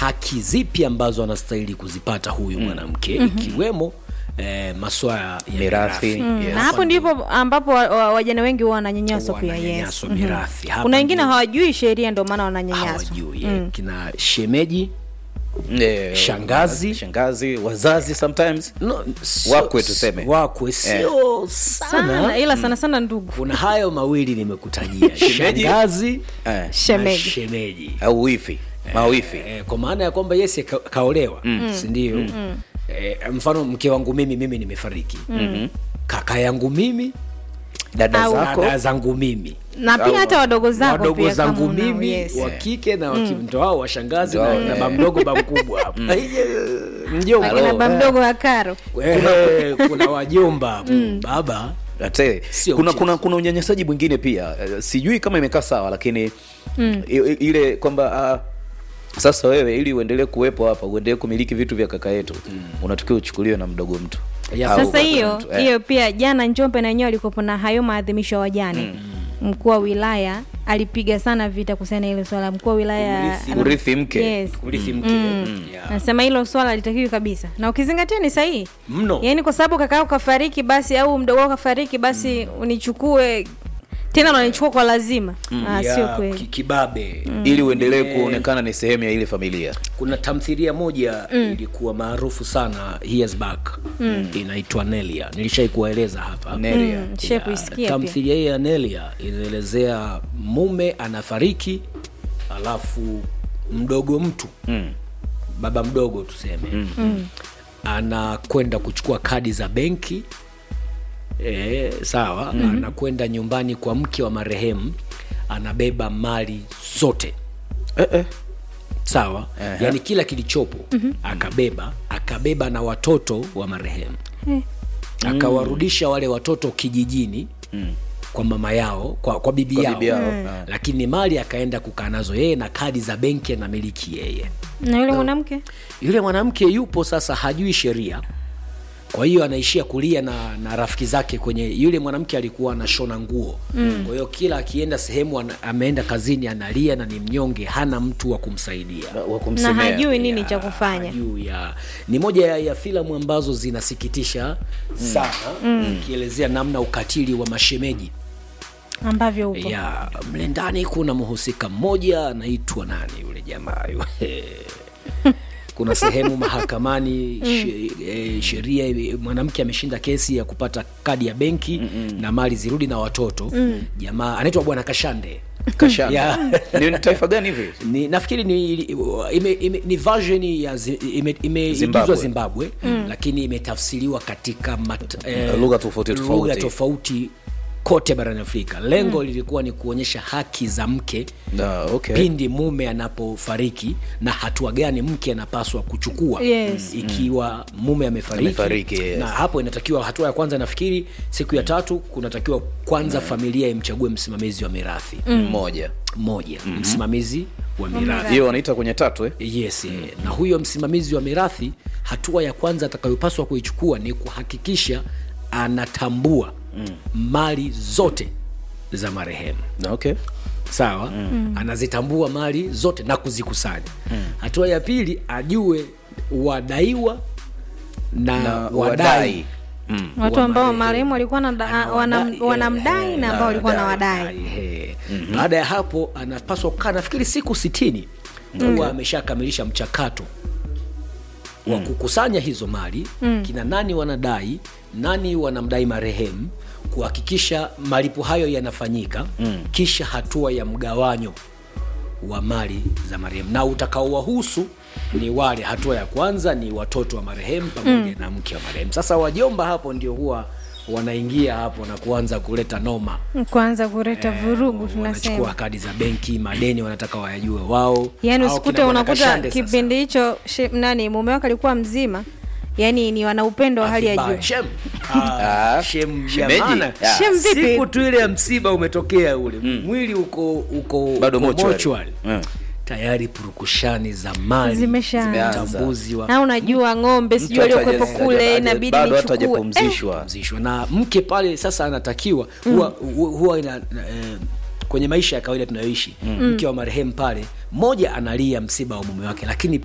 haki zipi ambazo anastahili kuzipata huyu mwanamke ikiwemo eh, maswala ya Mirathi. mirathi. Mm. Yes. na hapo ndipo ambapo wa- wa- wajane wengi huwa wananyanyaswa Huwa pia yes. wananyanyaswa Mhm. mirathi. Hapa kuna wengine ndio- hawajui sheria ndio maana wananyanyaswa hawajui eh, kina shemeji Eh, Shangazi. shangazi wazazi sometimes no, sio- Wakwe tuseme. wakwe sio sana sana ila sana sana ndugu kuna hayo mawili nimekutajia Shemeji. shangazi eh, na shemeji shemeji au wifi mawifi eh, kwa maana ya kwamba yesi ka, kaolewa mm. sindio mm. eh, mfano mke wangu mimi mimi nimefariki mm-hmm. kaka yangu mimi dada Au- zako dada zangu mimi na pia hata wadogo zako wadogo pia kama zangu unao, mimi yes. wa kike na wakindo wao washangazi Ndio na, hao, na eh. bamdogo bamkubwa hapo mjomba akina Hello. baba mdogo wa karo Eh, kuna wajomba hapo baba Ate, Sio kuna, mchezo. kuna, kuna unyanyasaji mwingine pia Eh, sijui kama imekaa sawa lakini mm. ile kwamba uh, sasa wewe ili uendelee kuwepo hapa uendelee kumiliki vitu vya kaka yetu mm. unatakiwa uchukuliwe na mdogo mtu Ya, Au sasa baba hiyo mtu, eh. hiyo pia jana njombe na wenyewe walikuwepo na hayo maadhimisho ya wajane mkuu wa wilaya alipiga sana vita kuhusiana na hilo swala mkuu wa wilaya Kurithi- ana- kurithi mke. yes. urithi mke yeah. nasema hilo swala litakiwi kabisa na ukizingatia ni sahihi mno yaani kwa sababu kaka yako kafariki basi au mdogo wako kafariki basi unichukue tena unanichukua kwa lazima ah, Ya, sio ki- kweli kibabe ili uendelee Eh, kuonekana ni sehemu ya ile familia kuna tamthilia moja ilikuwa maarufu sana years back inaitwa nelia nilishai kuwaeleza hapa Nelia. Mm, shai kuisikia pia tamthilia hii ya nelia inaelezea mume anafariki alafu mdogo mtu mm. baba mdogo tuseme mm. anakwenda kuchukua kadi za benki e, sawa mm-hmm. anakwenda nyumbani kwa mke wa marehemu anabeba mali zote eh, eh. sawa Ehe. yaani kila kilichopo mm-hmm. akabeba akabeba na watoto wa marehemu Eh. akawarudisha wale watoto kijijini mm. kwa mama yao kwa, kwa bibi Kwa yao, bibi yao, Mm. ah. lakini mali akaenda kukaa nazo yeye na kadi za benki anamiliki yeye na yule mwanamke yule mwanamke yupo sasa hajui sheria kwa hiyo anaishia kulia na, na rafiki zake kwenye yule mwanamke alikuwa anashona nguo mm. kwa hiyo kila akienda sehemu ana, ameenda kazini analia na ni mnyonge hana mtu wa kumsaidia wa na kumsemea hajui nini Ya, cha kufanya juu ya ni moja ya, ya filamu ambazo zinasikitisha sana ikielezea namna ukatili wa mashemeji ambavyo upo ya mle ndani kuna mhusika mmoja anaitwa nani yule jamaa yule kuna sehemu mahakamani she, eh, sheria ime- mwanamke ameshinda kesi ya kupata kadi ya benki na mali zirudi na watoto jamaa anaitwa bwana kashande Kashanda. Ya. ni taifa gani hivi ni nafikiri ni ime, ime, ni version ya zi- ime- imeigizwa Zimbabwe. zimbabwe, zimbabwe lakini imetafsiriwa katika mat, eh, Lugha tofauti tofauti. lugha tofauti kote barani afrika lengo lilikuwa ni kuonyesha haki za mke Ah, okay. pindi mume anapofariki na hatua gani mke anapaswa kuchukua Yes. ikiwa mume amefariki, Amefariki, yes. na hapo inatakiwa hatua ya kwanza nafikiri siku ya tatu kunatakiwa kwanza familia imchague msimamizi wa mirathi mmoja mmoja msimamizi wa mirathi hiyo wanaita kwenye tatu eh? yes eh. na huyo msimamizi wa mirathi hatua ya kwanza atakayopaswa kuichukua ni kuhakikisha anatambua mali zote za marehemu okay. sawa anazitambua mali zote na kuzikusanya hatua ya pili ajue wadaiwa na, na wadai wadai mm. watu wa ambao marehemu. marehemu walikuwa na da- Anawadai, wanam- wanamdai eh, na ambao walikuwa na wadai Ehe. baada ya hapo anapaswa kukaa nafikiri siku sitini huwa ameshakamilisha mchakato wa kukusanya hizo mali kina nani wanadai nani wanamdai marehemu kuhakikisha malipo hayo yanafanyika kisha hatua ya mgawanyo wa mali za marehemu na utakaowahusu ni wale hatua ya kwanza ni watoto wa marehemu pamoja na mke wa marehemu sasa wajomba hapo ndio huwa wanaingia hapo na kuanza kuleta noma kwanza kuleta vurugu wanachukua tunasema kadi za benki madeni wanataka wayajue wao yaani Hao usikute kina Bwana unakuta Kashande sasa. kipindi hicho she- nani mume wake alikuwa mzima yaani ni wana upendo wa hali ya Vibaya. juu Shem. Ah, Ah, shem shemeji. jamana. Ah. Shem vipi? siku tu ile ya msiba umetokea ule mwili uko uko Bado uko mortuary. mortuary. Mm. tayari purukushani za mali Zimeshaanza. utambuzi wa na unajua ng'ombe sijui Mtu hata waliokuwepo haja- kule haja- inabidi bado hata nichukue Eh, hajapumzishwa kupumzishwa na mke pale sasa anatakiwa huwa, huwa, huwa ina, eh, kwenye maisha ya kawaida tunayoishi mke wa marehemu pale mmoja analia msiba wa mume wake lakini